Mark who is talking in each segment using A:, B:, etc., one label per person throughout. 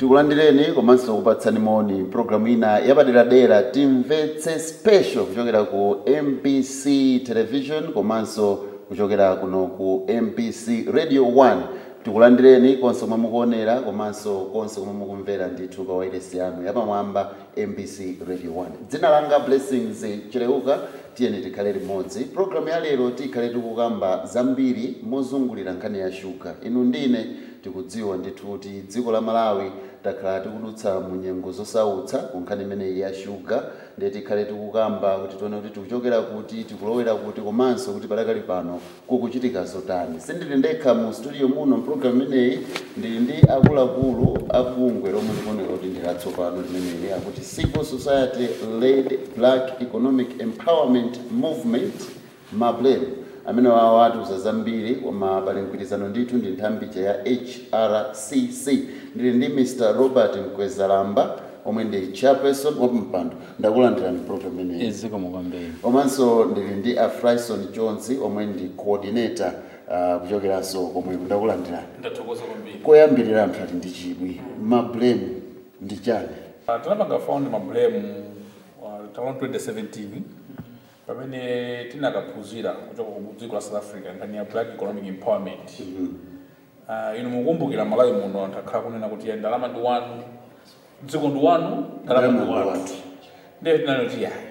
A: tikulandireni komanso kupatsani moni programu ina yapaderadera timvetse special kuchokera ku mpc television komanso kuchokera kuno ku mpc radio 1 tikulandireni konse komwe mukuonera komanso konse komwe mukumvera ndithu pa wailesi yanu yapamwamba mpc radio 1 dzina langa blessings chileuka tiyeni tikhale limodzi programu ya lero tikhale tikukamba zambiri mozungulira nkhani ya shuga inu ndine tikudziwa ndithu kuti dziko la malawi takhala tikudutsa mu nyengo zosautsa ku nkhani imeneyi ya shuga ndiye tikhale tikukamba kuti tione kuti tikuchokera kuti tikulowera kuti komanso kuti padakali pano kukuchitika zotani sindili ndekha mu studio muno mpulogalamu imeneyi ndili ndi akuluakulu abungwe lomwe ndikuoneka kuti ndi latsopano limeneli akuti civil society led black economic empowerment movement mablem amene wawo atiuza zambiri koma pali mgwirizano ndithu ndi nthambi ya hrcc ndili ndi mr robert mkwezalamba omwe ndi chairperson wapampando ndakulandirani program imeneyi
B: eziko mukwambiri
A: komanso ndili ndi a Fryson jones omwe ndi coordinator uh, kuchokeranso komwe ndakulandirani
C: ndathokoza kwambiri
A: koyambirira anthu ati ndi chidwi mablem ndi chani
C: Ah, tinapanga found mablem around 2017 pamene tinakaphunzira kuchoka ku dziko la south africa nkhani ya black economic empowerment Ah, inu mukumbukira malawi muno anthu akhala kunena kuti ya ndalama ndi wanu dziko ndi wanu ndalama ndi wanu ndiye tinali kuti yayi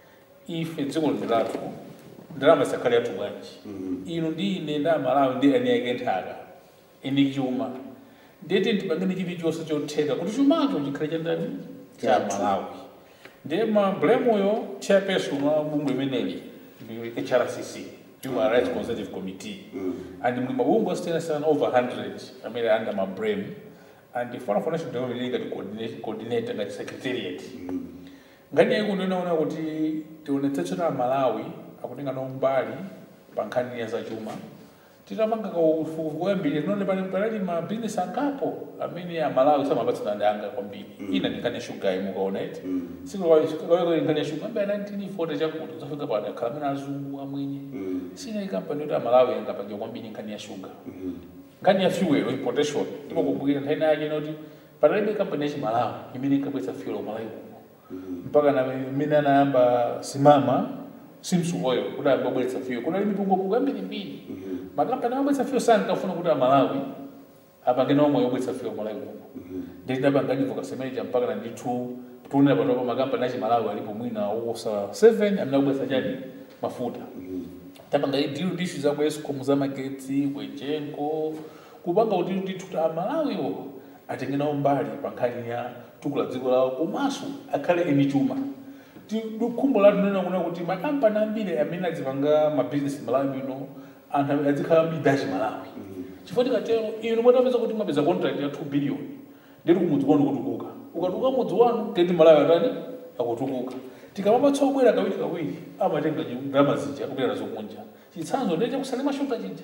C: ife dziko ndi lathu ndalama isakhale yathu bwanji inu ndi ine nda malawi ndi eni yake nthaka eni chuma ndiyeti ndipangene chilichonse chotheka kuti chumacho chikhale cha ndani cha
A: Chathu.
C: malawi ndiye mablemuyo chairperson wa bungwe imeneli ndi hrcc human rights conservative committee and muli mabungwe osiyanasiyana over 100 amene under mabrem and foreign financial development ili ngati coordinate- coordinator ngati secretariat ngani yaiko ndinaona kuti tionetsetsera malawi akutenga nawo mbali pa nkhani ya zachuma titamanga kuyambirira tinaone pali palali ma business angapo amene a malawi samapatsana ndanga kwambiri ina ndi nkhani ya shuga imukaona iti sikaweko nkhani ya shuga ambe 1940 chakuti uzafika pano akhala amene azungu amwenye sina ikampani yoti amalawi angapangira kwambiri nkhani ya shuga nkhani ya fuel importation ndipo kumbukira nthani yake noti patalibe kampani ya chimalawi imene inkabweretsa fuel umalawi uno mpaka na imene anayamba simama simsu oil kuti ayamba kubweretsa fuel kunali mipungupungu yambirimbiri makampani amabweretsa fuel sankafuna kuti amalawi apange nawo moyo obweretsa fuel umalawi uno ndi tinapanga advocacy manager mpaka na ndithu tiunena panopa makampani achimalawi alipo mwina wosa 7 amene akubweretsa chani mafuta tapanga deal ndi issue za ku escom za magetsi kwejenko kupanga kuti ndithu amalawiwo atenge nawo mbali pa nkhani ya tukula dziko lawo komanso akhale eni chuma khumbo lathu nena kuna kuti makampani ambiri amene adzipanga mabizinesi malawi muno anthu adzikhala midachi malawi chifukwa tikatero inu mwatapeza kuti mwapeza contract ya 2 billion ndeti kumudzi kwanu kutukuka ukatuka mudzi wanu teti malawi atani akutukuka tikamapatsa obwera kawiri kawiri amatenga ndalama zija kupita nazo kunja chitsanzo ndiye chakusalima shuga chija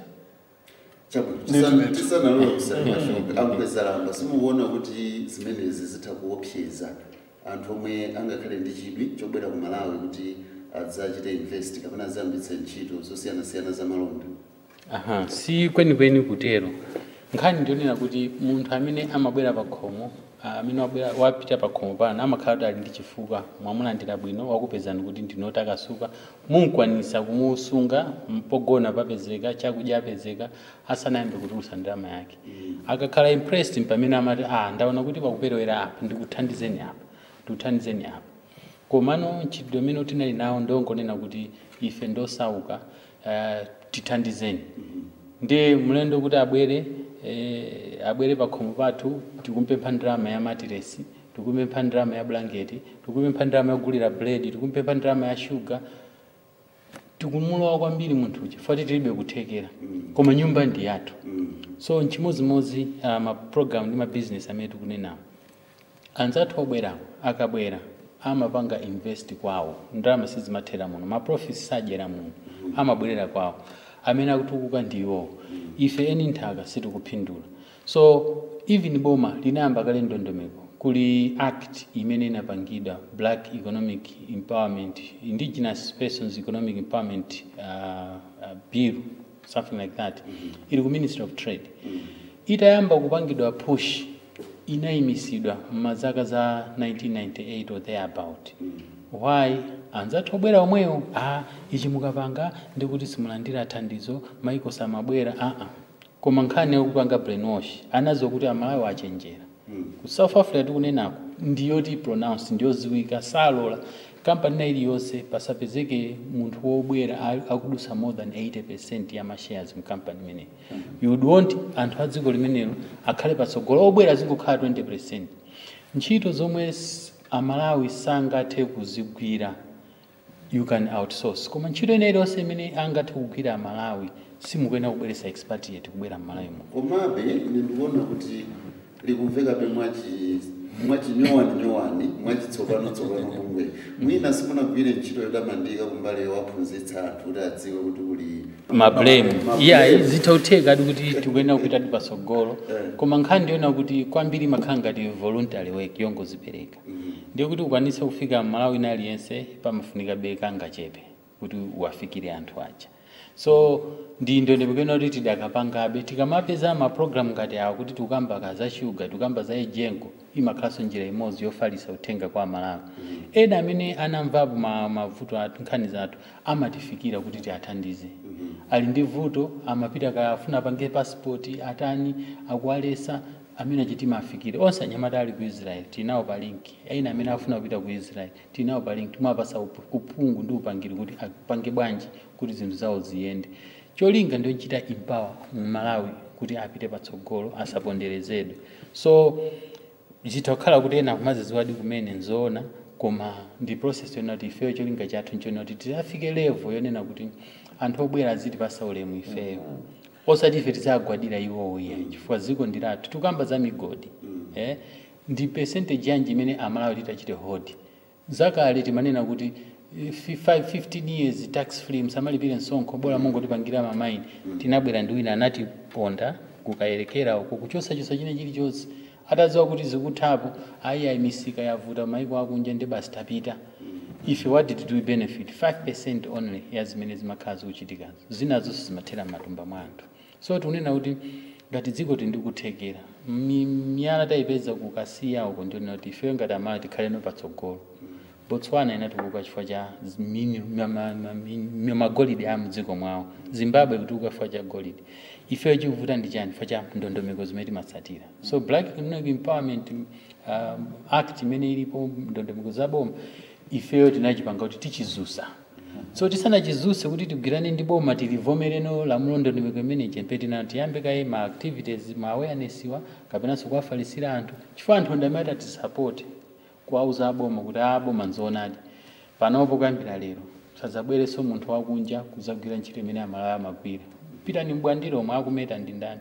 A: chabwino tisanalola kusalima shuga amkwezalamba simukuona kuti zimenezi zitha kuopseza anthu omwe angakhale ndi chidwi chobwera ku malawi kuti adzachite invest kapena adzayambitse ntchito zosiyanasiyana za malonda
B: aha si kwenikweni kutero nkhani ndionera kuti munthu amene amabwera pa khomo ah, amene wabwera wapita pa khomo pano amakhala kuti ali ndi chifukwa mwamulandira bwino wakupezani kuti ndinotakasuka munkwanisa kumusunga mpogona papezeka chakudya apezeka asanayambe kutulusa ndalama yake akakhala impressed pamene amati ah ndaona kuti pakuperewera apa ndikuthandizeni apa ndikuthandizeni apa komano ntchito imene tinali nawo ndongonena kuti ife ndosauka uh, tithandizeni ndi mlendo kuti abwere eh, abwere pa khomo pathu tikumpempha ndalama ya matiresi tikumpempha ndalama ya blanketi tikumpempha ndalama yogulira buledi tikumpempha ndalama ya shuga tikumulowa kwambiri munthu chifukwa tilibe kuthekera koma nyumba ndi yathu so nchimozimozi uh, maprogram ndi mabizinesi amene tikunenawo anzathu obwerawo akabwera amapanga invest kwawo ndalama sizimathera muno maprofits sadyera muno amabwerera kwawo amene akutukuka ndiwo ife eni nthaka sitikupindula so even boma linayamba kale ndondomeko kuli act imene inapangidwa black economic empowerment indigenous persons economic empowerment uh, uh, bill something like that ili ku ministry of trade itayamba kupangidwa push inayimisidwa m'mazaka za 1998 or thereabout why anzathu obwera omwewo a ichi mukapanga ndikuti simulandira thandizo maiko samabwera aa koma nkhani yakupanga brainwash anazokuti amalawi achenjera ku south africa tikunenako ndiyoti pronounce ndiyoziwika salola kampani na iliyonse pasapezeke munthu wobwera a- akudusa more than 80 ya mashares mkampani imeneyi you would want anthu a dziko limenelo akhale patsogolo obwera azingokhala 20 ntchito zomwe s- amalawi sangathe kuzigwira you can outsource koma ntchito ina iliyonse imene angathe kugwira amalawi simukuyenera kubweretsa expatriate kubwera m'malawi muno
A: komabe ine ndikuona kuti likumvekabe mwachi mwachinyowani nyowani mwachitsopano tsopano pomwe mwina simunagwire ntchito yotamandika kumbali yowaphunzitsa anthu kuti adziwe kuti kuli
B: mablame
A: Mablame.
B: iya zithauteka adi kuti tikuyenera kupita ti patsogolo koma nkhani ndiona kuti kwambiri makhala ngati voluntary work yongozipereka ndiye kuti ukwanise kufika mmalawi ina aliyense pamafunika beka ngachepe kuti uwafikire anthu aja so ndi ndondomeko kuti tidakapangabe tikamapeza maprogramu ngati awa kuti tikukamba ka za shuga tikukamba za ejengo imakhalanso njira imodzi yofalitsa uthenga kwa amalawi ena amene anamvapo ma- mavuto athu nkhani zathu amatifikira kuti tiathandize ali ndi vuto amapita kafuna apange pasipoti atani akualesa amene achitima afikire onse anyamata ali ku israel tinawo pa link ena amene afuna kupita ku israel tinawo pa link timapasa up- uphungu ndi upangiri kuti apange bwanji kuti zinthu zawo ziyende cholinga ndiyo chita empower mmalawi kuti apite patsogolo asaponderezedwe so zitha kukhala kuti ena kumaziziwadi kumene nzoona koma ndi process yonena kuti ifeyo cholinga chathu nchonena kuti tidafike level yonena kuti anthu obwera aziti pasa ulemu ifeyo osati ife tizagwadira iwowo iya chifukwa ziko ndilathu tikamba za migodi eh? ndi percentage yanji imene amalawi titachite hodi zakale timanena kuti eh, fi- five- 15 years tax free msamalipire msonkho bora mungotipangira mamaini tinabwera ndi wina anatiponda kukayerekera uko kuchosachosa chine chilichonse atadziwa kuti zikuthapo ayi ayi misika yavuta maiko akunja ndi basi tapita ife what did we benefit 5% only ya zimene zimakhala zikuchitikazo zinazonso zimathera m'matumba mwa anthu so tikunena kuti ngati dziko tindikuthekera Mi- miyala tayipeza kukasiya uko ndionena kuti ifeyo ngati amala tikhaleno patsogolo botswana inatukuka chifukwa cha z- mini- ma- ma- ma- mi- magolide a mdziko mwawo zimbabwe kutukuka chifukwa cha golide ifeyo chikuvuta ndi chani chifukwa cha ndondomeko zimene timatsatira so black economic empowerment um, act imene ilipo ndondomeko zaboma ifeyo tinachipanga kuti tichizusa so tisanachizuse kuti tigwirane ndi boma tilivomereno lamulo ndondomeko imene chempetina tiyambe kaye ma activities ma awareness wa kapenanso kuwafalisira anthu chifukwa anthu ndamati atisapoti kuwauza aboma kuti aboma nzoonadi panopo kuyambira lero sadzabwerenso munthu wakunja kuzagwira ntchito imene amalawi amagwira pitani mbwandiro omwe akumeta ndi ndani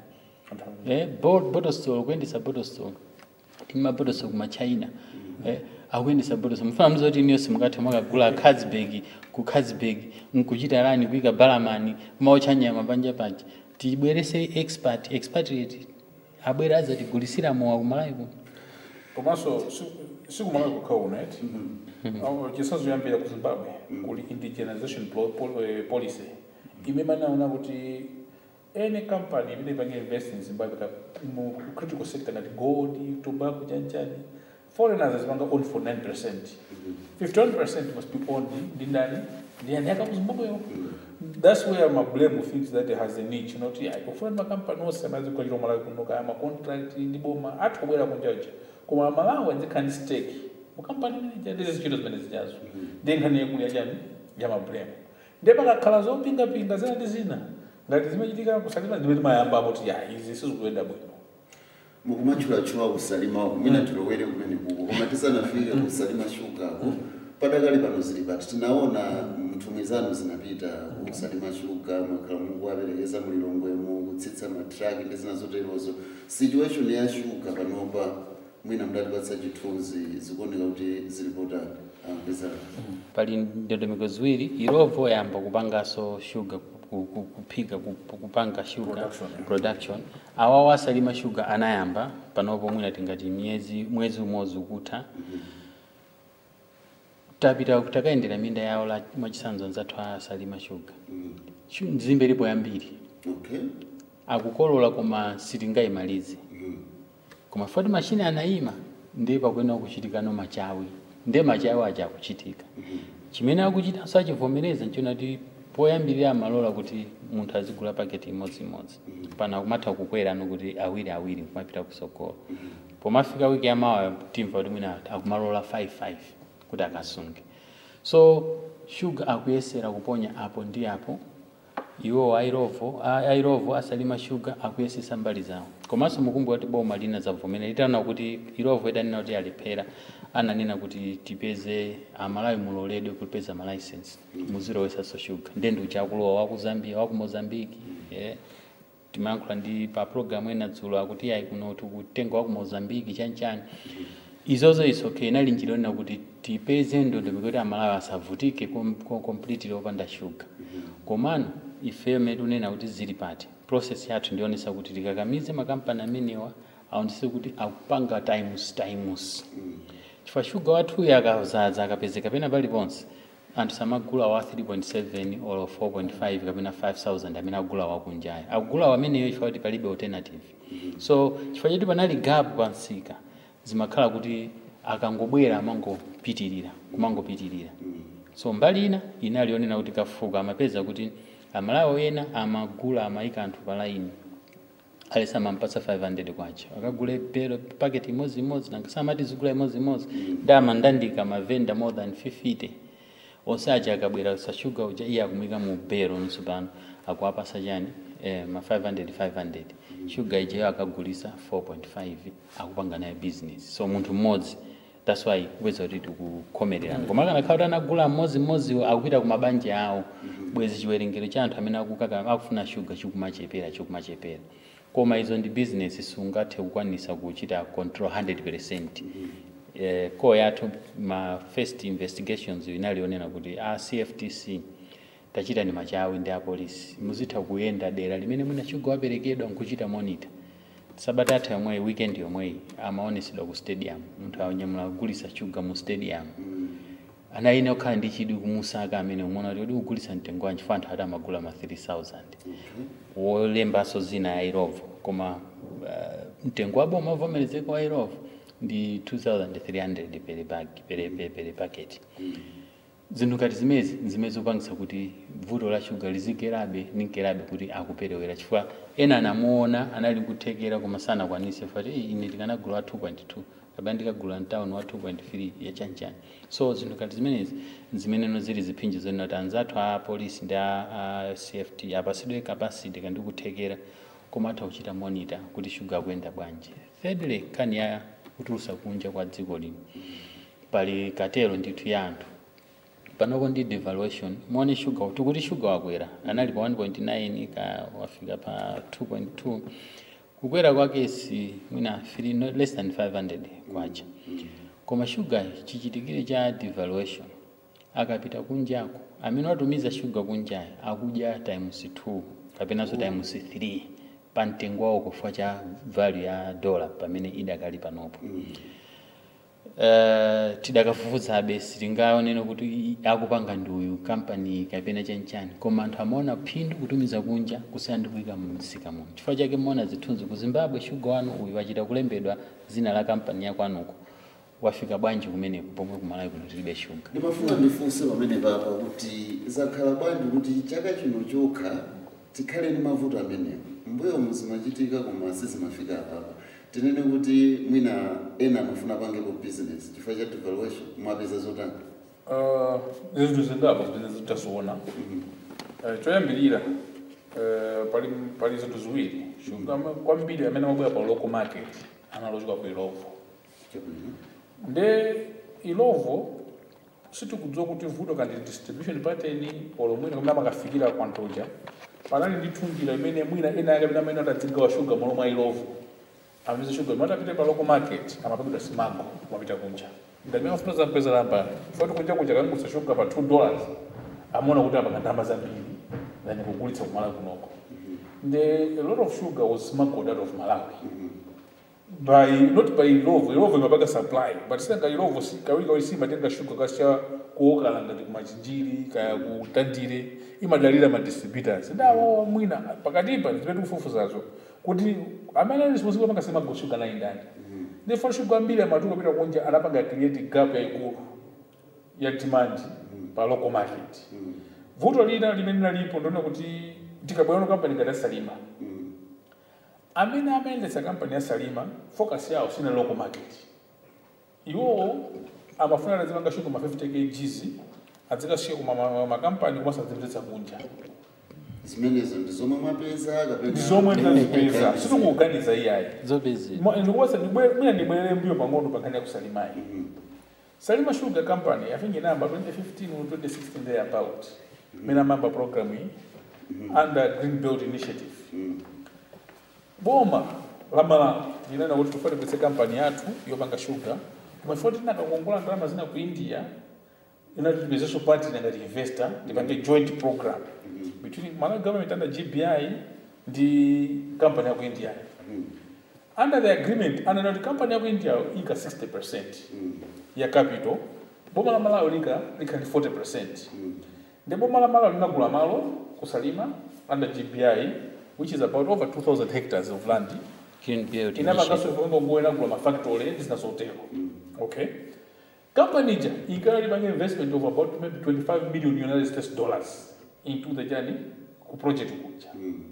B: eh, bo- bottle store kuyendesa bottle store tima bottle store kuma china eh, akuyendesa bottle store mfana mzoti iniyonse mukathe mwakagula khazibag ku khazibag nkuchita lani kuyika balamani kumaotcha nyama panja panja tibwerese expert expatriate abwere azatigulisira mowa kumalawi kuno
C: komanso sikumalawi kukha unet chisazoyambira ku zimbabwe kuli indigenization plo- pol- eh, policy imene manaona kuti any company imene ipange invest in zimbabwe ka- mu critical sector ngati gold tobacco chanchani foreigners azipanga own for 9 percent 51 percent must be owned ndi ndani ndi ani yaka mu zimbabweyo that's where my blame thinks that it has a niche not yeah kufuna makampani onse amazikwa chiro malawi kuno kaya ma contract ndi boma athu kubwera kunjaja koma malawi azikhala ndi stake mukampani manager ndizi zintchito zimene zijazo ndi nkhani yakulu yachani ya ma blame ndiye pakakhala zopingapinga zina ndi zina ngati zimachitika kusalima zimene timayamba kuti ya izi sizikuyenda bwino
A: mukumatchulatchula kusalima kumene tilowere kumene kuko koma tisanafike kusalima shugako padakali pano zili pati tinaona nthumwi zanu zinapita kusalima shuga mwakhala mukuwaperekeza mulilongwemo kutsitsa matraki ndi zina zoterozo situation ya shuga panopa mwina mudatipatsa chithunzi zikuoneka kuti zilipotani ampezana
B: pali ndondomeko ziwiri irovo yamba kupanganso sugar ku- ku- kuphika ku- kupanga sugar
C: Production, yeah.
B: production awawo asalima sugar anayamba panopo mwina tingati myezi mwezi umodzi ukutha tapita takayendera minda yawo la mwachisanzo nzathu asalima sugar Shu- nzimbe ilipo yambiri
A: okay
B: akukolola koma sitingayimalize koma foti mashini anayima ndiye pakuyenera kuchitikano machawi ndiye machawi aja akuchitika chimene akuchitanso achivomereza nchona kuti poyambirira amalola kuti munthu azigula paketi imodzimodzi pana kumatha kukwerano kuti awiri awiri kumapita kusogolo pomafika wiki yamawa timva kuti mwina akumalola 55 kuti akasunge so shuga akuyesera kuponya apo ndi apo iwo airovo a- airovo asalima shuga akuyesesa mbali zawo komanso mukumbuka kuti boma lina zavomera litana kuti irovo itanena kuti alephera ananena kuti tipeze amalawi muloledwe kupeza malaisensi muzilowesanso shuga ndendu chakulowa waku zambia waku mozambiki yeah. timayankhula ndi pa programu ena dzulo akuti ayi kuno tikutenga waku mozambiki chanchani izozo is okay inali njira yonena kuti tipeze ndondomeko kuti amalawi asavutike kom- kom- completely opanda shuga komano ifeyo medu nena kuti zili pati process yathu ndionesa kuti tikakamize makampani amenewa aonese kuti akupanga times times chifukwa shuga wathuyo akazaza akapezeka pena paliponse anthu samagula wa 3.7 or 4.5 kapena 5000 amene agula wakunjayo akugula wameneyo chifukwa kuti palibe alternative so chifukwa choti panali gap pansika zimakhala kuti akangobwera amangopitirira kumangopitirira so mbali ina inali yonena kuti kafuka amapeza kuti amalawi ena amagula amayika anthu pa laini alesa amampatsa 500 kwacha akagule pero paketi imodzimodzi nangasamati zigula imodzimodzi ndi amandandika mavenda more than 50 onse aja akabwera sashuga uja iye akumwika mu bero nso pano akuwapasa chani eh, ma 500 500 shuga ijeyo akagulisa 4.5 akupanga naye business so munthu mmodzi that's why kupeza kuti tikukhomererana koma kana khala kuti anagula mmodzimmodzi akupita ku mabanja awo bwezi chiwerengero cha anthu amene akukaka akufuna shuga chikumachepera chikumachepera koma izo ndi business sungathe kukwanisa kuchita control 100% eh, core yathu ma first investigations inalionena kuti a cftc tachita ni machawi ndi apolisi muzitha kuyenda dera limene mwina shuga waperekedwa nkuchita monitor sabata atha yomweyi weekend yomweyi amaonesedwa ku stadium munthu anyamula kugulisa shuga mu stadium anayine okhala ndi chidwi kumusaka amene umona kuti udi kugulisa mtengo wanji fa anthu ati amagula ma 3000 wolembanso zina ya irovo koma uh, mtengo wabo umavomerezeka wa irovo ndi 2300 pere bag pere pere, pere packet zinthu ngati zimezi zimene zikupangisa kuti vuto la shuga lizikerabe ninkerabe kuti akuperewera chifukwa ena anamuona anali kuthekera koma sanakwanise fati "Eh, ine ndikanagula wa 2.2 kapena ndikagula mtawuni wa 2.3 yachanchani so zinthu ngati zimenezi zimeneno zili ziphinjo zonena kuti anzathu a polisi ndi a, a cft apasidwe capacity kandi kuthekera koma atha kuchita monitor kuti shuga akuyenda bwanji thirdly kani ya kutulusa kunja kwa dziko lino pali katelo ndithu ya anthu panoko ndi devaluation muone sugar tikuti sugar wakwera anali pa 1.9 ka wafika pa 2.2 kukwera kwake si mwina three- no less than 500 kwacha koma sugar chichitikire cha devaluation akapita kunjako amene watumiza sugar kunjayo akudya times 2 kapenanso times 3 pa mtengo wawo kufua cha value ya dollar pamene idakali panopo Uh, tidakafufuzabe sitingaonene kuti i- akupanga ndi uyu kampani kapena chanchani koma anthu amaona phindu kutumiza kunja kusiyana ndi kuyika mumsika muno chifukwa chake mmaona zithunzi ku zimbabwe shuga wanu uyu wachita kulembedwa zina la kampani yakwanuko wafika bwanji kumeneko pomwe kumalawi kuno tilibe shuga
A: ndimafuna ndifunse pamene papa kuti zakhala bwanji kuti chaka chino chokha tikhale ndi mavuto amenewo mbuyo muzimachitika koma sizimafika apapa tinene kuti mwina ena amafuna pangepo business chifukwa cha devaluation mwapeza zotani
C: Uh, zinthu zingapo zimene zitaziona uh, choyambirira uh, pali pali zinthu ziwiri shuga ama- kwambiri amene amabwera pa local market analochoka ku ilovo nde ilovo sitikudziwa kuti vuto kandi distribution pattern olo mwina kamene amakafikira kwantoja panali ndi thunjira imene mwina ena ake amene amene atadzigawa shuga malo mwa ilovo amene shuga imene atapita pa local market amapabidwa simango kumapita kunja ndamene afuna zampeza lamba foti kunja kunja kangusa shuga pa 2 dollars amaona kuti apanga ndalama zambiri than kugulitsa kumalawi kunoko the a lot of sugar was smuggled out of malawi by not by ilovo ilovo imapanga supply but sanga ilovo si kawiri kawiri simatenga shuga kasha kuokala ngati kumachinjiri kaya kutandire imadalira ma distributors ndawo mwina pakatipa zimene tikufufuzazo kuti amene ali responsible panga semago shuga nayi ndani ndi funa shuga ambiri amatuka kupita kunja anapanga create gap yayikulu ya demand pa local market vuto lina limene linalipo ndiona kuti tikabwera kampani ngati asalima amene amayendetsa kampani ya salima focus yawo sina local market iwowo amafuna azimanga shuga ma 50 kgs azikasiya kuma ma- ma- makampani komanso azipititsa kunja
A: zimenezo ndi zomwe mwapeza kapena
C: ndi zomwe ndinazipeza sitikuganiza iyayi
B: zopezera
C: ndikuwasa mwina ndibwerere mbiyo pang'ono pa nkhani ya kusalimayi salima sugar company i think inamba 2015 or 2016 there about imene amamba program iyi under green belt initiative boma la malawi linena kuti tifati kwese kampani yathu yopanga sugar koma ifoti tinakakongola ndalama zina ku india inati tipezenso partner ngati investor tipange joint program between malawi government under gbi ndi company ya ku india under the agreement ananoti company ya ku india ika 60 ya capital boma la malawi lika lika ndi 40 ndi boma la malawi linagula malo kusalima under gbi which is about over 2000 hectares of land inapanganso ivongo inagula mafactory ndi zinazotero okay company ija ikalipange investment of about maybe 25 million united states dollars into the journey ku project kuja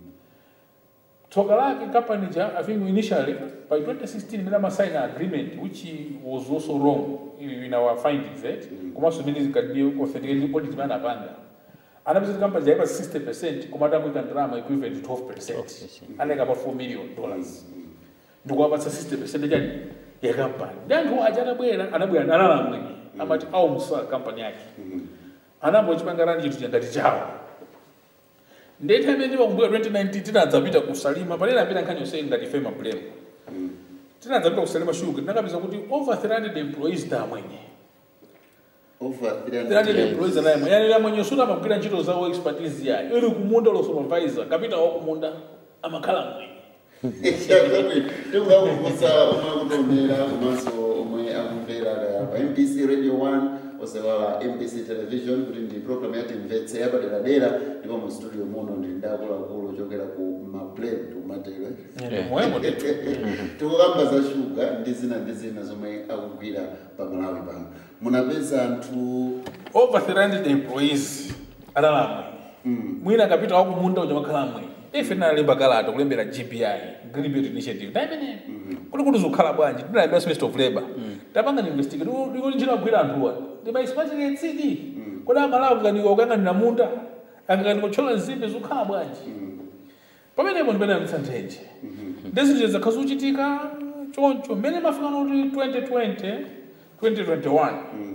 C: tsoka lake company ja i think initially by 2016 imene amasign an agreement which was also wrong in our findings eh? komanso imene zikadiye authenticated audit imene anapanga anapeza kuti company jaipa 60 percent koma atamwika ndalama equivalent to 12 percent anayika about 4 million dollars ndikuwapatsa 60 percent chani ya company ndi anthu aja atabwera anabwera nalala mwenye amati aumusa company yake anambochipanga rani chinthu changati chawo ndetha imene ndimakumbuka 2019 tinadzapita kusalima palena apita nkhani yonse ngati fema blame tinadzapita kusalima sugar tinakapeza kuti over 300 employees da amwenye
A: over
C: 300 employees anaye mwenye yani amwenye suti amagwira ntchito zawo expertise yayo ili kumunda lo supervisor kapita wa kumunda amakhala mwenye
A: tikukakukusa omwe akutomera komanso omwe akumvera pa mpc radio 1 osewala mpc television kuti ndi program yati mvetse yapaderadera ndipo mu studio muno ndili ndi akuluakulu ochokera ku mablem tikumatero
C: mwemo
A: tikukamba za shuga ndi zina ndi zina zomwe akugwira pa malawi pano munapeza anthu
C: over 300 employees alala mwenye mwina akapita wa kumunda uja makhala mwenye ife tinalemba kalata kulembera gpi green belt initiative taimene kuti kuti zikukhala bwanji tinalemba minister of labor tapanga investigate ndikuti ntchito agwira anthuwa ndimaisipatire tsidi kodi amalawi kaniko kuyang'anira munda angakaniko tchola nzimbe zikukhala bwanji pamenepo ndimene amtsantheje ndezinthu zakha zochitika choncho mmene mafika noti 2020 2021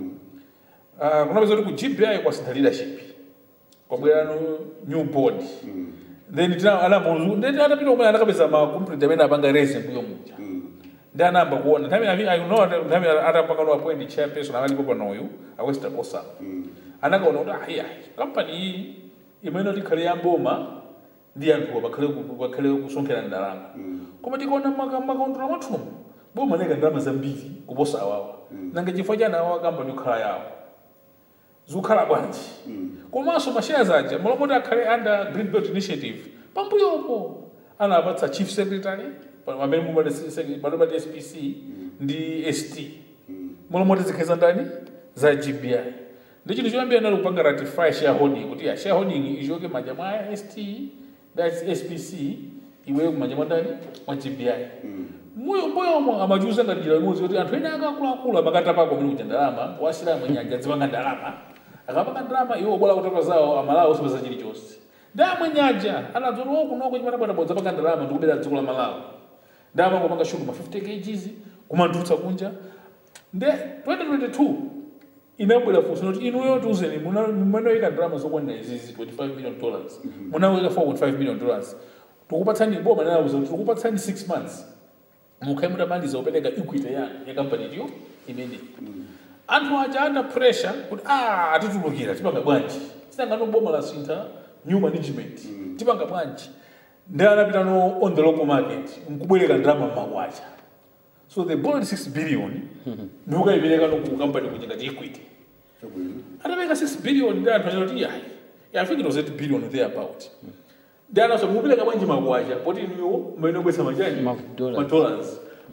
C: Ah, kunapeza kuti ku gbi kwasintha leadership kwabwerano new board then tina anambozu then atapita kumene anakapeza ma complaint amene apanga raise mbuyo muja ndi anayamba kuona nthawi i I know ati- nthawi atapanga no appoint chairperson akalipo panoyu awester kosa anakaona kuti ayi ayi kampani iyi imene tikhale yamboma ndi anthuwa pakhale ku- pakhale kusonkhera ndalama koma tikaona maka- makaundula mwathumu boma neka ndalama zambiri kuposa awawa nanga chifukwa chani awawa kampani kukhala yawo zikukhala bwanji komanso mashares aja malomoti akhale under green belt initiative pambuyopo anapatsa chief secretary pa- amene mumati spc ndi st malomoti zikheza ndani za gbi ndi chinthu choyambira nali kupanga ratify shareholding kuti ya shareholding ichoke manja mwa st that's spc iweyo kumanja mwa ndani mwa gbi moyo moyomo amachuza ngati njira imodzi kuti anthu ene akakuluakulu amakatapako amene kuja ndalama wasira mwenyanja azipanga ndalama akapanga ndalama iwo bola kutapa zawo amalawi osapeza chilichonse ndi amwenyaja anadzoti okunoko chimatabwatabwa zapanga ndalama ndikubera dziko la malawi ndi amangopanga shuga ma 50 kgs kumantutsa kunja nde 2022 inabwera funso kuti inuyo tiuzeni munawika ndalama zokwanira izizi 25 million dollars munawika 4.5 million dollars tikupatsani boma linauza kuti tikupatsani 6 months mukhale mutamaliza kupereka equity ya ya company iyo imene anthu aja under pressure kuti ah atitulukira tipanga bwanji sinangano boma la sintha new management tipanga bwanji ndi anapita no on the local market nkubwereka ndalama mmagwacha so they borrowed 6 billion ndikukayipereka no ku company kuja ngati equity
A: chabwino
C: atapereka 6 billion ndi anthu achoti yayi yeah, I think it was 8 billion there about ndi anaso mupereka bwanji magwacha poti niwo mmene kwesa majani
B: Ma dollars.
C: ma dollars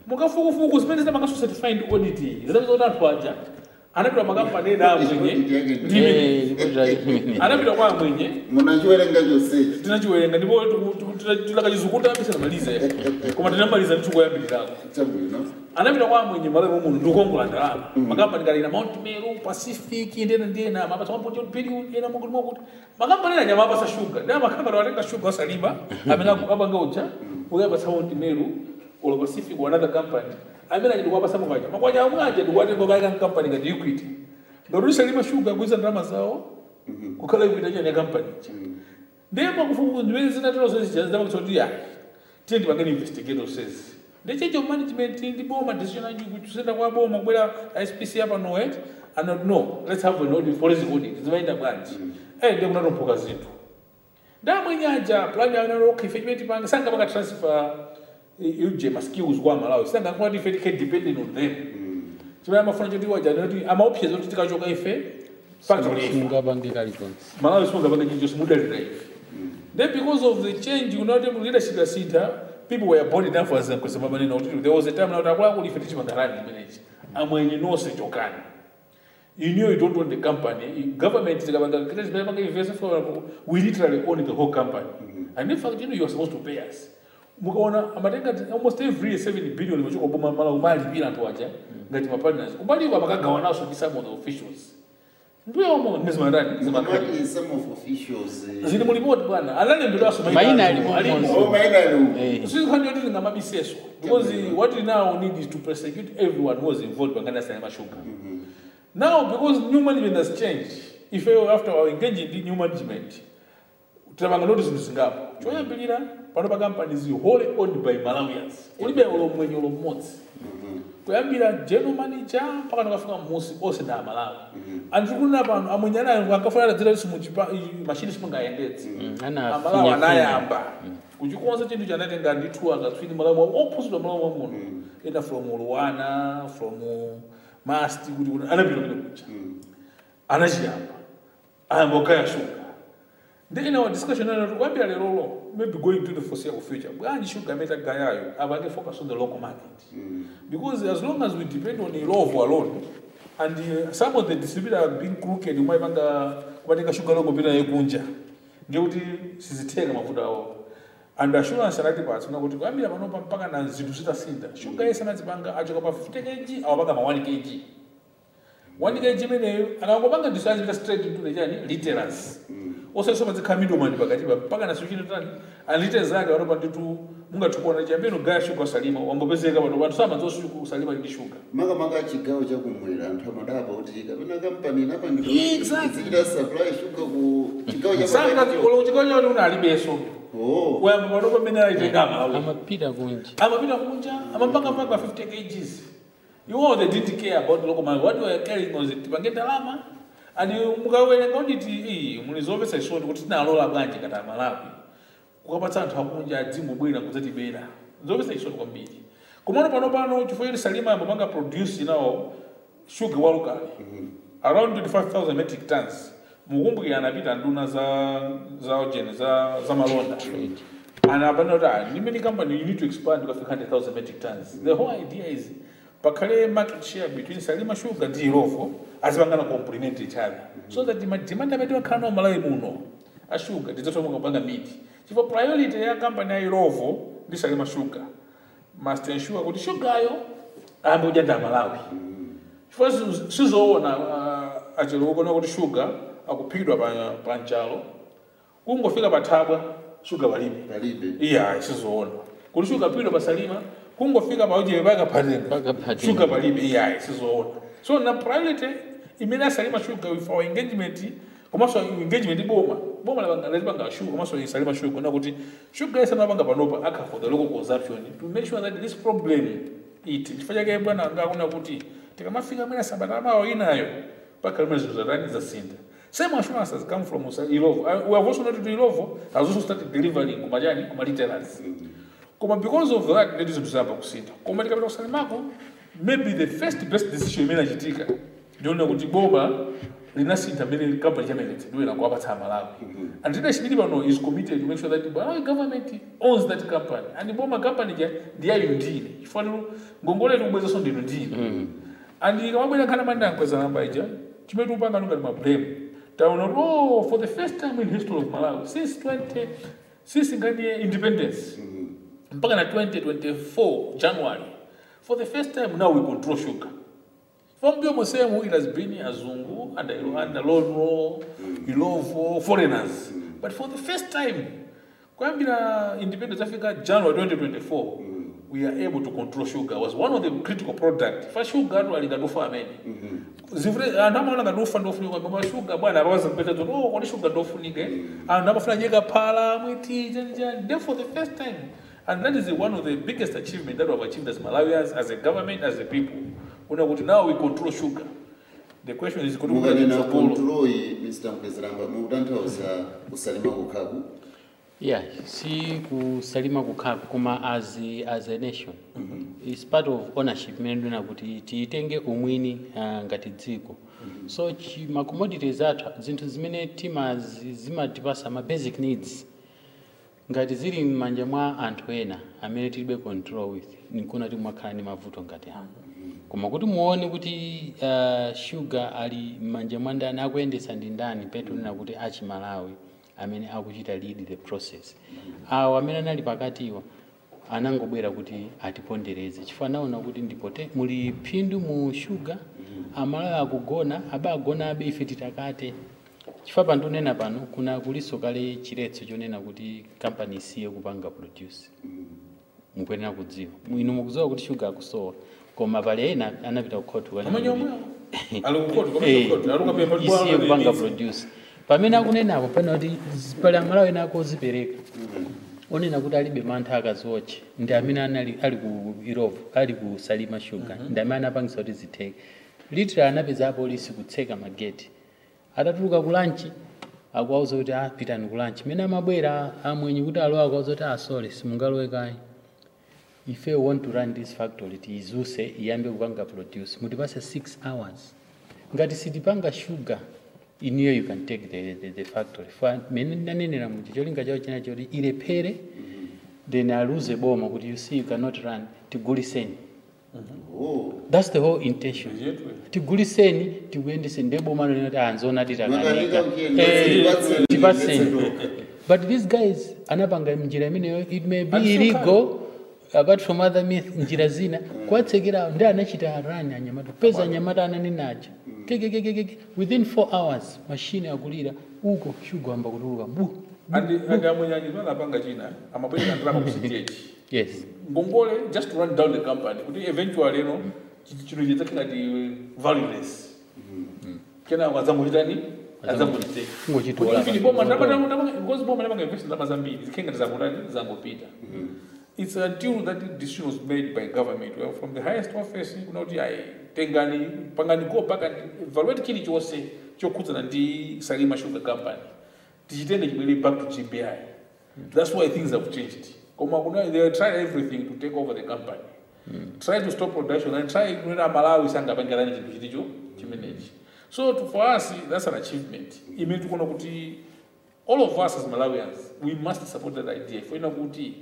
C: mukafukufuku zimene zinamangaso certified audit zinapeza kuti anthu aja anapita makampani ena amwenye
A: Audit yake ndi-
C: ndimene
B: Eh, ripoti yake imene.
C: anapita kwa amwenye
A: munachiwerenga chonsechi
C: tinachiwerenga ndipo tilakachizukuta abisa namaliza koma tinamaliza ndichikoyambirirapo
A: chabwino
C: anapita kwa amwenye malemo muno ndikukongola ndalama makampani kalina mount meru pacific ndena ndena mapasa maputi period ena mwakuti mwakuti makampani ena nyama apasa shuga ndi makampani watenga shuga wasalima amene akapanga uja ukapasa mount meru ulo pacific wa another company amene achiti kuwapasa mukwaja makwaja amwaja ndikuwatenga kaika kampani ngati equity ngati ulisalima shuga kuiza ndalama zawo kukhala equity achani ya kampani ndiye pakufukuza ndimene zinatero zezijazidamakuti ya tiye ndipangeni investigator says ndechecho management ndi boma decision anji kutusenda kwa boma kubwera SPC hapa nowet and not no let's have an audit forensic audit zimaenda bwanji eh ndiye kunatomphuka zinthu ndamwenye aja plan ya nalo okay fetch panga sanga paka transfer uje ma skills kwa malawi sanga kwa ife tike dependent on them chimene amafuna choti waja ndoti ama options oti tikachoka ife factory ife
B: Simungapange kalikonse.
C: malawi simungapange chinjo simudalira ife then because of the change you know the leadership ya sita people were bold enough as them kusema maneno kuti there was a time na utakula kuli ife tichipangarani imenechi amwenye nonse chokani you know you don't own the company You- government tikapanga kile zimene panga invest for we literally own the whole company and in fact you know you are supposed to pay us mukaona amatenga t- almost every year 7 billion machoka boma mala umalipira anthu aja ngati ma partners kumbaliwa makagawananso ndi some of the officials ndiyo mo nizimatani zimakali
A: Amati some of officials eh,
C: zili mulipoti bwana analembedwaso
B: Maina alimo
A: oh
B: mwanzo.
A: maina
B: Eh.
C: sizikhani yoti ngamabiseso because what we now need is to prosecute everyone who was involved pangani asalema sugar now because new management has changed if you after our engaging in new management tapanga noti zinthu zingapo choyambirira pano pa companies wholly owned by malawians ulibe ulomwenye ulo mmodzi kuyambira general manager mpaka ndikafika mmusi onse nda amalawi anthu kulina pano amwenye anayo akafuna adadzira kuti simuchipa machini simungayendetse
B: Ana
C: amalawi
B: afinya
C: anayamba kuchikonza chinthu chanatenga ndithu akatswiri malawi mwawo ophunzidwa malawi mwamuno ena from luwana from masti kuti kuti anapita pita kucha anachiyamba ayamba kugaya shuga ndi ina wa discussion ana kuti kuyambira lerolo maybe going to the foreseeable future bwanji shuga amene tagayayo apange focus on the local market because as long as we depend on ilovo alone and uh, some of the distributors are being crooked umaipanga kumatenga shuga longo pita yekunja ngekuti sizitheka mafuta awo and assurance anati patsi una kuti kuyambira panopa mpaka na zinthu zitasinda shuga yese anazipanga achoka pa 50 kg awapanga ma 1 kg 1 kg imeneyo akangopanga disazipita straight into the chani literals osaiso mazikhala middleman pakatipa mpaka na suchino tani alite zake wanopa nditu mungathukuona chambeno gaya shuga usalima wangopezeka pano anthu samadzosuku usalima ndi shuga
A: maka maka chigawo chakumwera anthu amadaba kuti kapena kampani
C: Exactly.
A: inapangidwa supply sugar ku chigawo cha
C: sanga
A: pakati.
C: chikochikochoti una alibeso
A: oh
C: kuyamba panopa pamene aitenga malo
B: amapita kunja
C: amapita kunja amapanga mpaka 50 kgs you all they didn't care about the local market what they were caring was tipange ndalama and mukawerenga audit iyi mulizomvetsa isoni kuti tinalola bwanji ngati amalawi kukapatsa anthu akunja adzimubwera kudzatibera zomvetsa isoni kwambiri komano pano pano chifukwa choti salima amapanga produce nawo sugar walukali around 25000 metric tons mukumbukira anapita nduna za za ojeni za za malonda and apana kuti ah, limene company you need to expand ukafika 100000 metric tons the whole idea is pakhale market share between salima sugar ndi ilovo azipangana complement each other so that ma demand amene wakhala nawo malawi muno a sugar tidzatomuka kupanga miti chifukwa priority ya company ya ilovo ndi salima sugar must ensure kuti sugayo ayambe kudyanda malawi chifukwa sizo- sizoona uh, achero ukona kuti sugar akuphikidwa pa, pa mchalo kungofika pathabwa sugar palibe
A: palibe
C: iya sizoona kuti sugar phikidwa pasalima kungofika paujebe pakaphatenga
B: Pakaphatenga.
C: sugar palibe iya sizoona so na priority imene asalima sugar with our engagement komanso engagement boma boma lazipanga sugar komanso isalima sugar na kuti sugar yese anapanga panopa akha for the local consumption to make sure that this problem it chifukwa chake bwana ngakuna kuti tikamafika mwina sabata amawo inayo pakhala mwina zinthu zatani zasinda same assurance has come from Usa- Ilovo. Uh, we have also noted Ilovo has also started delivering kumajani kuma retailers. Koma because of that ladies and gentlemen kusinda. Koma tikapita kusalimako maybe the first best decision imene achitika ndiona kuti boma linasintha mmene company chamayeretsedwera kuwapatsa amalawi and leadership ili pano is committed to make sure that malawi government owns that company and boma company ja ndiyayo ndine chifaniro ngongole tikubwezanso ndino ndine and ikamabwera nkhani amene ankweza namba ija chimene tikupanga nunga ndi mablame taona kuti oh for the first time in history of malawi since 20 since ngati independence mpaka na 2024 january for the first time now we control sugar from Biomo Semu, it has been Azungu, under, under Lonro, Ilovo, foreigners. But for the first time, Kwambina Independence Africa, January 2024, we are able to control sugar. was one of the critical products. For sugar, we got for many. Zivre, andama nga dofa ndofunika mama sugar bwana roza mpeta to oh kwani sugar ndofunika andama funa nyega pala mwiti janja therefore the first time and that is the, one of the biggest achievement that we have achieved as Malawians as a government as a people una kuti now we control sugar the question is kuti
A: mukanena
C: kutsogolo
A: control mr mkwezeramba mukutanthauza kusalima kukhaku
B: yeah si kusalima kukhaku koma as, as a nation is part of ownership imene ndina kuti tiitenge umwini uh, ngati dziko so chi- ma commodities athu zinthu zimene timazi zimatipasa ma basic needs ngati zili m'manja mwa anthu ena amene tilibe control with nikuna kuti mwakhala ndi mavuto ngati awo koma kuti muone kuti uh, sugar ali m'manja mwa ndani akuyendetsa ndi ndani petunena kuti achimalawi amene akuchita lead the process awo amene anali pakatiwa anangobwera kuti atipondereze chifukwa naona kuti ndipote muli phindu mu sugar amalawi akugona abagona abe ife titakate chifukwa pandonena pano kuna kuliso kale chiletso chonena kuti kampani isiye kupanga produce mukuyenera kudziwa inu mukudziwa kuti sugar akusowa koma pali ena anapita kukhoti
C: amanya omwe ali kukhoti
B: Eh,
C: komekoti ali kukapepa
B: isiye kupanga produce pamene akunenapo pena kuti z- pali amalawi ena akozipereka onena kuti alibe mantha akaziwotche ndi amene anali ali ku irovo ali ku salima sugar ndi amene anapangisa kuti zitheke litra anapeza apolisi kutseka mageti atatuluka ku lanchi akuwauza kuti ah, pitani ku lanchi mene amabwera amwenyi kuti alowa akuwauza kuti asole simungalowe kayi if you want to run this factory tiyizuse iyambe kupanga produce mutipase 6 hours ngati sitipanga sugar iniyo you can take the, the, the factory fa mene ndanenera muti cholinga chawo china choti ilephere then aluze boma kuti you see you cannot run tiguliseni
A: oh
B: that's the whole intention tiguliseni tikuyendeseni nde boma lino kuti anzona
A: Makanika mkiyenda,
B: Eh,
A: tipatseni,
B: tipatseni
A: tipatseni.
B: but these guys anapanga njira imeneyo it may be
C: And so
B: illegal apart from other myth njira zina kwatsekera ndi anachita rani anyamata peza anyamata ananinaja kekekekeke within 4 hours machine akulira uko shuga amba kutuluka bu
C: andi andi amwenyanyi panapanga china amabwera ndalama ku cth
B: yes
C: ngongole just to run down the company kuti eventually eno chinthu chidzakhalati valueless kena adzangochitani adzangochiteka
B: Ngochitola
C: kuti boma because boma ndapanga invest ndalama zambiri zikhenga zangotani zangopita it's until that decision was made by government well, from the highest office kuna kuti ayi tengani pangani go back and evaluate chilichonse chokhudzana ndi salima sugar company tichitende chibwere back to gpi that's why things have changed koma kuna they tried everything to take over the company try to stop production and try kunena malawi sangapangirani chinthu chiticho chimenechi so to, for us that's an achievement imene tikuona kuti all of us as malawians we must support that idea foina kuti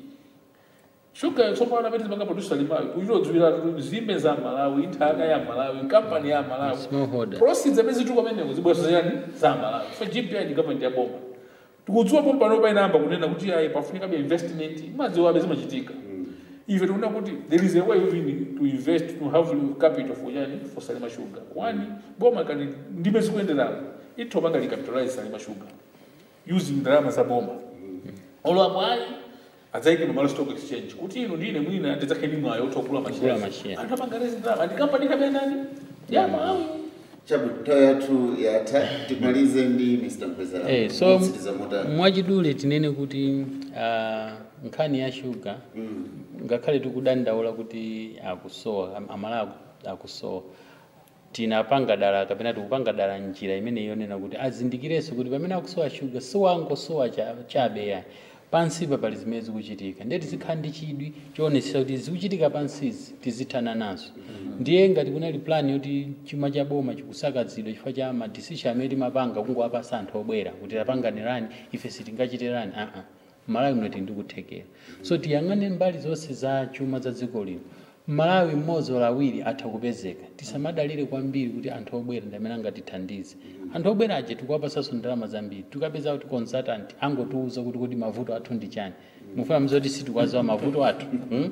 C: shuga tsopano amene timanga producer limawi kuchitodziwira zimbe za malawi nthaka ya malawi kampani ya malawi
B: smallholder
C: proceeds amene zituka pameneko zibweso ziyani za malawi so gpi ndi government ya boma tikudziwa pomwe pano painamba kunena kuti ayi pafunikabe investment madziwabe zimachitika ife tikuona kuti there is a way even to invest to have capital for yani for salima sugar one boma kani ndime zikuyenderamo itopanga licapitalize salima sugar using ndalama za boma olwapo ayi adzaike nomalo stock exchange kuti ino ndine mwina ndidzakheni mwayo otokula
B: Kugula
C: machine
B: machine.
C: anthu apanga rezi ndalama ndi kampani kapena nani ya malawi
A: chabuta yathu yatha timalize ndi mr mkwezera
B: Eh, so
A: Kutsiriza motani.
B: mwachidule tinene kuti uh, nkhani ya shuga ngakhale tikudandaula kuti akusowa am- amalawi aku- akusowa tinapanga dala kapena tikupanga dala njira imene yonena kuti azindikirenso kuti pamene akusowa shuga siwangosowa cha- chabe yani pansipa pali zimene zikuchitika ndiye tizikhala ndi chidwi choonetsera kuti zikuchitika pansizi tizithana nazo ndiye ngati kunali plan yoti chuma cha boma chikusakazidwa chifukwa cha madecision amene timapanga kungowapasa anthu obwera kuti tapanganirani ife sitingachitirani aa malawi muno tili ndikuthekera so tiyang'ane mbali zonse za chuma za dziko lino malawi mmodzi wala awiri atha kupezeka tisamadalire kwambiri kuti anthu obwera ndi amene angatithandize anthu obwera aja tikuwapasanso ndalama zambiri tikapeza kuti consultant angotiuza kuti kuti mavuto athu ndi chani mufuna mzoti sitikwaziwa mavuto athu hmm?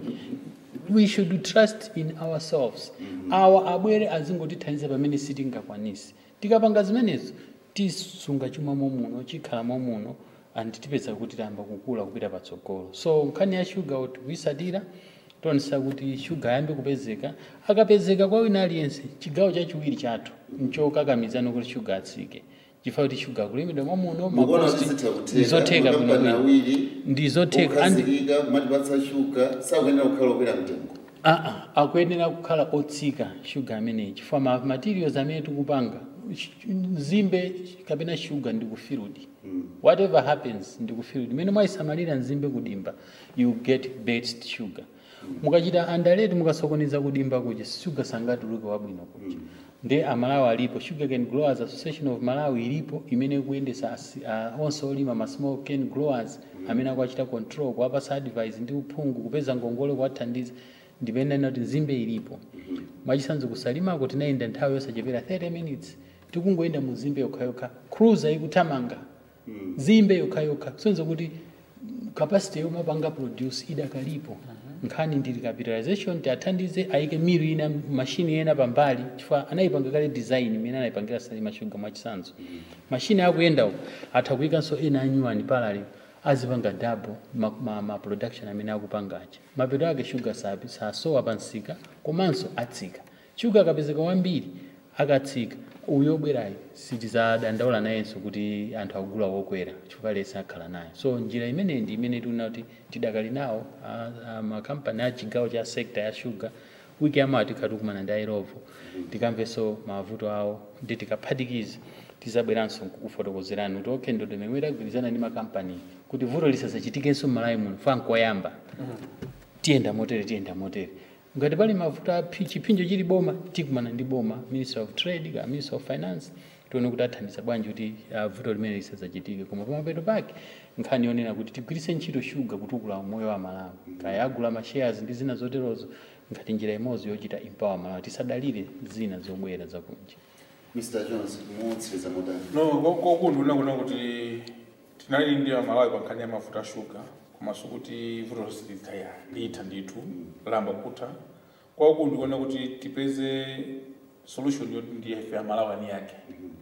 B: we should trust in ourselves awa abwere azingotithandiza pamene sitingakwanisi tikapanga zimenezo tisunga chuma momuno chikhala momuno and tipeza kuti tayamba kukula kupita patsogolo so nkhani ya shuga tikuisatira tonesa kuti shuga ayambe kupezeka akapezeka kwa wina aliyense chigawo chachiwiri chathu nchokakamizana kuti shuga atsike chifukwa kuti shuga akulimidwa mwamuno
A: mukuona
B: makosti
A: zitha kutheka
B: ndizotheka
A: makampani
B: bwinobwino
A: awiri
B: ndizotheka andi
A: okhazikika kumatipatsa shuga sakuyenera kukhala okwera mtengo
B: aa akuyenera kukhala otsika shuga ameneyi chifukwa ma materials amene tikupanga sh- nzimbe kapena shuga ndikufirudi whatever happens ndikufirudi mene mwayisamalira nzimbe kudimba you get best sugar mukachita andaleti mukasokoneza kudimba kuja shuga sangatuluke wabwino kuja ndi amalawi alipo sugar cane growers association of malawi ilipo imene ikuyendesa asi- ah, onse olima ma small cane growers amene akuachita control kuwapasa advice ndi uphungu kupeza ngongole kuwathandiza ndipena kuti nzimbe ilipo mwachisanzo kusalimako tinayenda nthawi yosachepera 30 minutes tikungoyenda mu zimbe yokhayokha cruiser ikuthamanga zimbe yokhayokha kusonyeza kuti mm, capacity yomwe apanga produce idakalipo nkhani ndili capitalization tiathandize ayike miru ina mashini ena pambali chifukwa anayipanga kale design imene anayipangira salima shuga mwachisanzo mashini akuyenda uko atha kuyikanso ena anyuwani parallel azipanga double ma, ma, ma production amene akupangacha mapeto ake shuga sapi sasowa pansika komanso atsika shuga akapezeka wambiri akatsika uyo obwerayo sitizadandaula nayenso kuti anthu akugula wokwera chifukwa lesi akhala nayo so njira imeneyi ndi imene tiona kuti tidakali nawo a- a- makampani a chigawo cha sekta ya shuga wiki yamawa tikhati kumana ndi airovo tikamvenso mavuto awo ndi tikaphatikiza tizabweranso kufotokozerani kuti okay ndo domemwe tagwirizana ndi makampani kuti vuto lisasachitikenso m'malawi muno fa nkoyamba tiyenda motere tiyenda motere ngati pali mavuto a phi- chipinjo chili boma tikumana ndi boma minister of trade ka minister of finance tione kuti athandiza bwanji kuti uh, vuto limene lisazachitike koma pamapeto pake nkhani yonena kuti tigwiritse ntchito shuga kutukula moyo wa malawi kaya agula mashares ndi zina zoterozo ngati njira imodzi yochita empower malawi tisadalire zina zobwera zakunja
A: mr jones mutsiriza motani
C: no kokundiona kuna kuti tinali ndi amalawi pa nkhani ya mafuta a shuga komanso kuti vuto lonse litaya litha ndithu lamba kutha kwaku ndikuona kuti tipeze solution yoti ndiye ife amalawi ani yake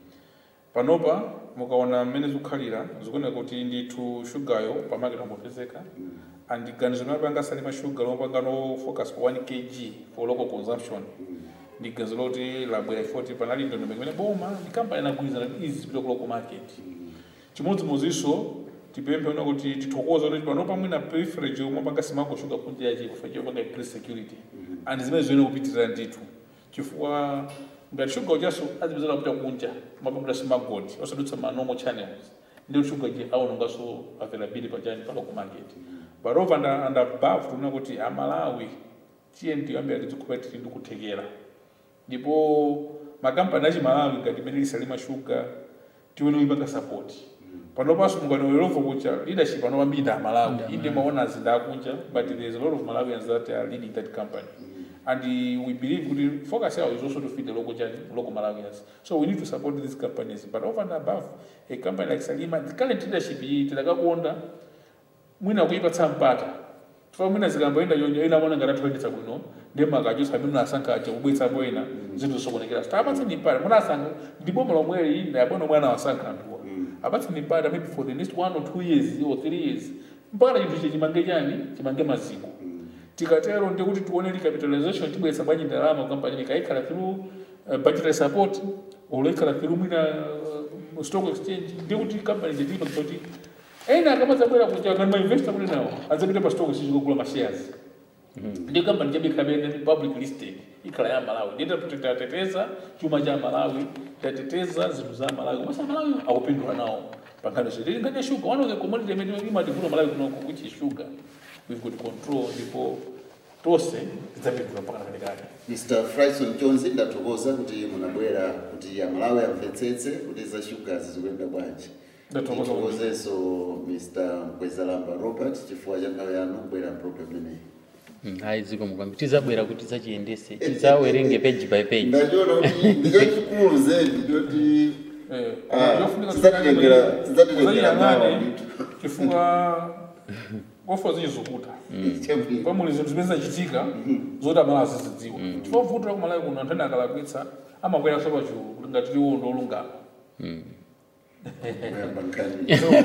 C: panopa mukaona mmene zikukhalira zikuoneka kuti ndithu shugayo pamaketi angopezeka and ganizo limene apanga salima shuga lomapanga no focus pa 1 kg for local consumption ndi ganizo loti labwera ifoti panali ndondomeko imene boma ndi kampani inagwirizana kuti izi zipita ku local market chimodzimodzinso tipemphe una kuti tithokoza kuti panopa mwina privilege yomwe apanga simako shuga kunja yachi kufa chopanga increase security and zimene ziyenera kupitirira ndithu chifukwa ngati shuga uchaso azipezera kupita kunja mapambuta simagoti osadutsa ma normal channels ndio shuga je aonongaso availability pachani pa local market but over and, and above tikuona kuti amalawi tiye ndiyambira tizikhupa tili ndikuthekera ndipo makampani achimalawi ngati imene lisalima shuga tione kuipanga support panopanso mukanowerovo kucha leadership panopa mbiri amalawi inde maona azinda akunja but there's a lot of malawians that are leading that company and uh, we believe kuti focus yawo is also to feed the local, Chan- local malawians so we need to support these companies but over and above a company like salima the current leadership iyi tidakakonda mwina kuipatsa mpata chifukwa mwina zikamboenda yonyo ina mona ngati athoyendetsa bwino ndi makachosa amene munasankha aja kubweretsapo ena zinthu zokonekera tapatseni mpata munasankha ndi boma lomweli ina yabona omwe anawasankha anthuwa apatseni mpata maybe for the next one or two years or three years mpaka chinthu ichi chimange chani chimange maziko tikatero ndikuti tione recapitalization tibweretsa bwanji ndalama kukampani ikayikhala through uh, budgetary support oloikhala through mwina uh, stock exchange ndikuti kampani zitilipa kuti ena akamadzabwera kuti ngati mainvesta kuti nawo adzapita pa stock exchange kugula mashares ndi kampani chabe ikhabene public listed ikhala ya malawi ndita tateteza chuma cha malawi tateteza zinthu za malawi komanso malawi akupindula nawo pankhani ziti tili nkhani ya sugar one of the commodity imene imativula malawi kunoku which is sugar we've got control ndipo tonse tidzapindula mpaka nakatikati
A: mr frison jones ndathokoza kuti munabwera kuti amalawi amvetsetse kuti za shugas zikuyenda bwanji
C: Ndathokoza
A: ndithokozenso mr mkwezalamba robert chifukwa cha nthawi yanu kubwera program imeneyi
B: Mm, ayi zikomo kwambiri tizabwera kuti tidzachiyendese tidzawerenge page by page
A: ndachiona kuti ndichachikulu zedi choti
C: Eh,
A: Ah,
C: yofunika
A: tidzatitengera- tidzatitengera mawa
C: kuzayiyang'ane
A: ndithu.
C: chifukwa ofa zichizukuta
A: chambiri
C: pamuli zinthu zimene zachitika zoti amalawi azizidziwa chifukwa vuto kumalawi kuno anthu ene akalakwitsa amabwera so pachiwu ngati tiwo ndo olungama
A: kuyamba nkhani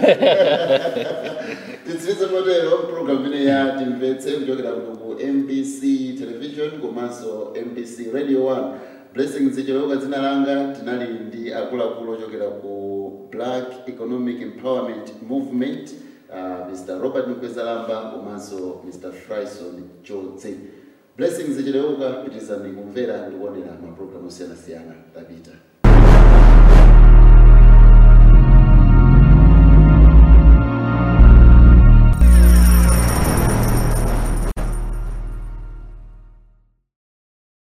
A: titsirize motero program imene ya timvetse kuchokera kuno ku mbc television komanso mbc radio 1 blessing zicholoka dzina langa tinali ndi akuluakulu ochokera ku black economic empowerment movement uh, mr robert mkwezalamba komanso mr frison chodze blessing zicholoka pitizani kumvera ndi kuonera mapulogalamu osiyanasiyana tapita